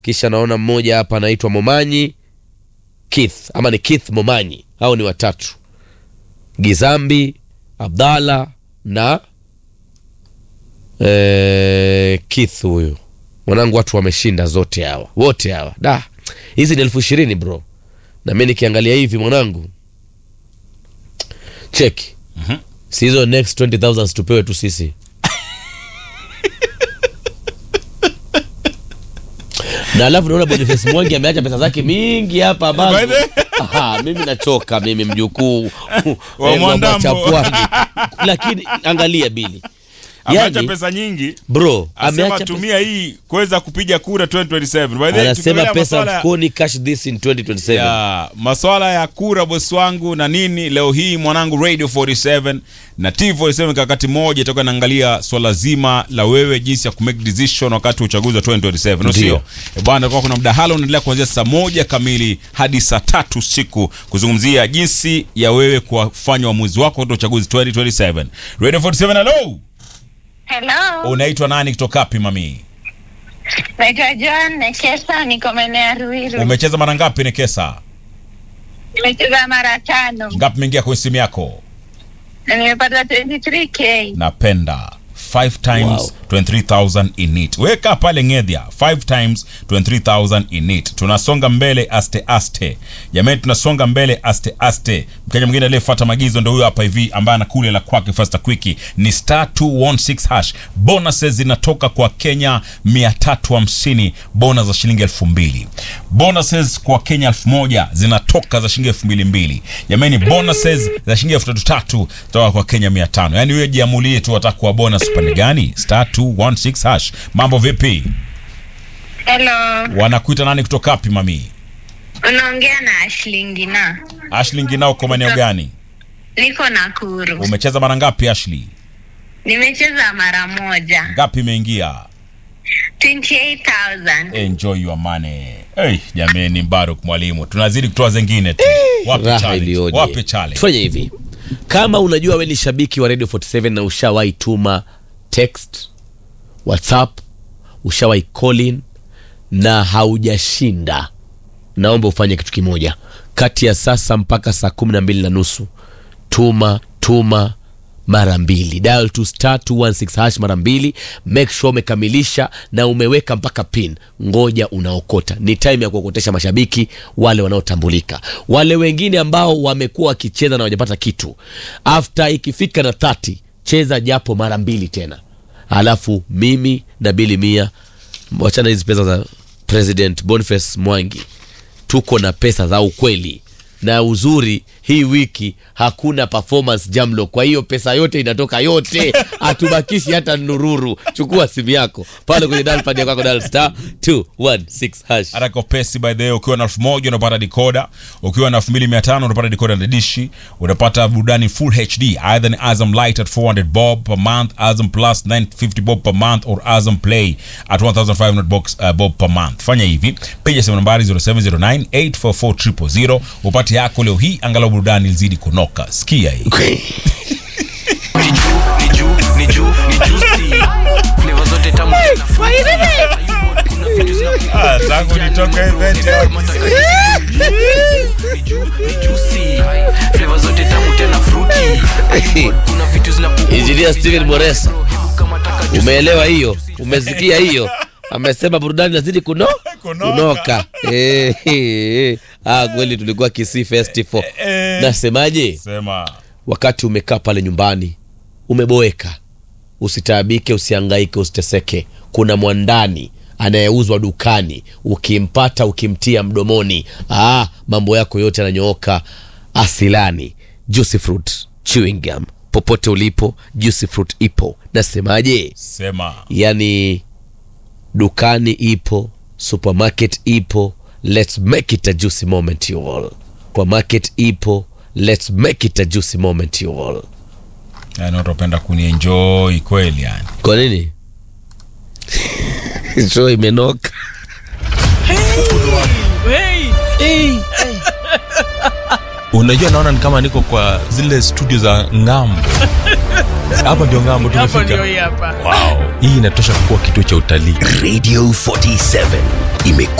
kisha naona mmoja hapa anaitwa Momanyi Keith ama ni Keith Momanyi, hao ni watatu, Gizambi Abdalla na eh, Keith huyu mwanangu. Watu wameshinda zote hawa wote hawa, da hizi ni elfu ishirini bro, na mi nikiangalia hivi mwanangu, cheki Mhm. si hizo next 20000 tupewe tu sisi na alafu naona Boniface Mwangi ameacha pesa zake mingi hapa ambazo By the- Aha, mimi nachoka mimi mjukuu Wa eh, Mwandambo. Chapwani. lakini angalia bili ameacha yani, pesa nyingi bro asema ameacha pesa, tumia hii kuweza kupiga kura 2027 By the way, anasema tukiongelea pesa maswala ya- mfukoni cash this in 2027 ya maswala ya kura bosi wangu na nini leo hii mwanangu radio 47 na t47 kakati moja itakuwa naangalia swala zima la wewe jinsi ya kumake decision wakati wa uchaguzi wa 2027 no sio Ndio. Eh, bwana kwa kuna mdahalo unaendelea kuanzia saa moja kamili hadi saa tatu usiku kuzungumzia jinsi ya wewe kufanya uamuzi wako wakati wa uchaguzi 2027 radio 47 hello Hello, unaitwa nani kutoka wapi mami naitwa Joan Nekesa, niko maeneo ya Ruiru. umecheza mara ngapi nekesa Nimecheza mara tano ngapi imeingia kwenye simu yako na nimepata 23k. napenda 5 times Wow. 23000 in it weka pale ngedhia 5 times 23000 in it tunasonga mbele aste aste jamani tunasonga mbele aste aste mkenya mwingine aliyefuata maagizo ndo huyo hapa hivi ambaye anakule la kwake fasta quickie ni star 216 hash bonuses zinatoka kwa kenya 350 bonus za shilingi 2000 bonuses kwa kenya 1000 zinatoka za shilingi 2200 jamani bonuses za shilingi 3300 toka kwa kenya 500 yani wewe jiamulie tu wataka kuwa bonus upande gani star 216 hash mambo vipi Hello, wanakuita nani kutoka wapi mami unaongea na Ashley Ngina, ashling nao kwa maeneo gani niko Nakuru. umecheza mara ngapi ashley Nimecheza mara moja, ngapi imeingia 28,000. enjoy your money hey, jameni mbaruk mwalimu tunazidi kutoa zengine tu wape raha challenge iliyoje. wape challenge tufanye hivi kama unajua we ni shabiki wa radio 47 na ushawahi tuma text whatsapp ushawahi call in na haujashinda naomba ufanye kitu kimoja kati ya sasa mpaka saa kumi na mbili na nusu tuma tuma mara mbili dial to star 216 hash mara mbili make sure umekamilisha na umeweka mpaka pin ngoja unaokota ni time ya kuokotesha mashabiki wale wanaotambulika wale wengine ambao wamekuwa wakicheza na hawajapata kitu after ikifika na 30 cheza japo mara mbili tena alafu mimi na bili mia wachana hizi pesa za president boniface mwangi tuko na pesa za ukweli na uzuri hii wiki hakuna performance jamlo kwa hiyo pesa yote inatoka yote hatubakishi hata nururu chukua simu yako pale kwenye dalpad ya kwako dal star 216 hash Atako pesi by the way, ukiwa na elfu moja unapata dikoda, ukiwa na elfu mbili mia tano unapata dikoda na dishi, unapata burudani full HD either ni Azam Light at 400 bob per month, Azam Plus 950 bob per month or Azam Play at 1500 box, uh, bob per month. Fanya hivi, piga simu nambari 0709 844 000 upate yako leo hii, angalau burudani ilizidi kunoka. Sikia hii. ni juu ni juu ni juicy flavor zote tamu tena kuna vitu zinakuwa Ah, tangu nitoke event ni juu ni juicy flavor zote tamu tena fruity kuna vitu zinakuwa Engineer Steven Moresa. umeelewa hiyo umesikia hiyo amesema burudani nazidi kuno Kunoka. kunoka Eh, eh, eh. ah, kweli tulikuwa Kisii Festival eh. nasemaje Sema. wakati umekaa pale nyumbani umeboeka usitaabike usiangaike usiteseke kuna mwandani anayeuzwa dukani ukimpata ukimtia mdomoni ah, mambo yako yote yananyooka asilani juicy fruit chewing gum popote ulipo juicy fruit ipo nasemaje Sema. yani dukani ipo supermarket ipo let's make it a juicy moment you all supermarket ipo let's make it a juicy moment you all Yani utapenda kunienjoy kweli yani. kwa nini show imenoka unajua naona ni kama niko kwa zile studio za ngambo hapa ndio ngambo Hapo tumefika ndio hii hapa. wow. hii inatosha kuwa kituo cha utalii Radio 47 imekuwa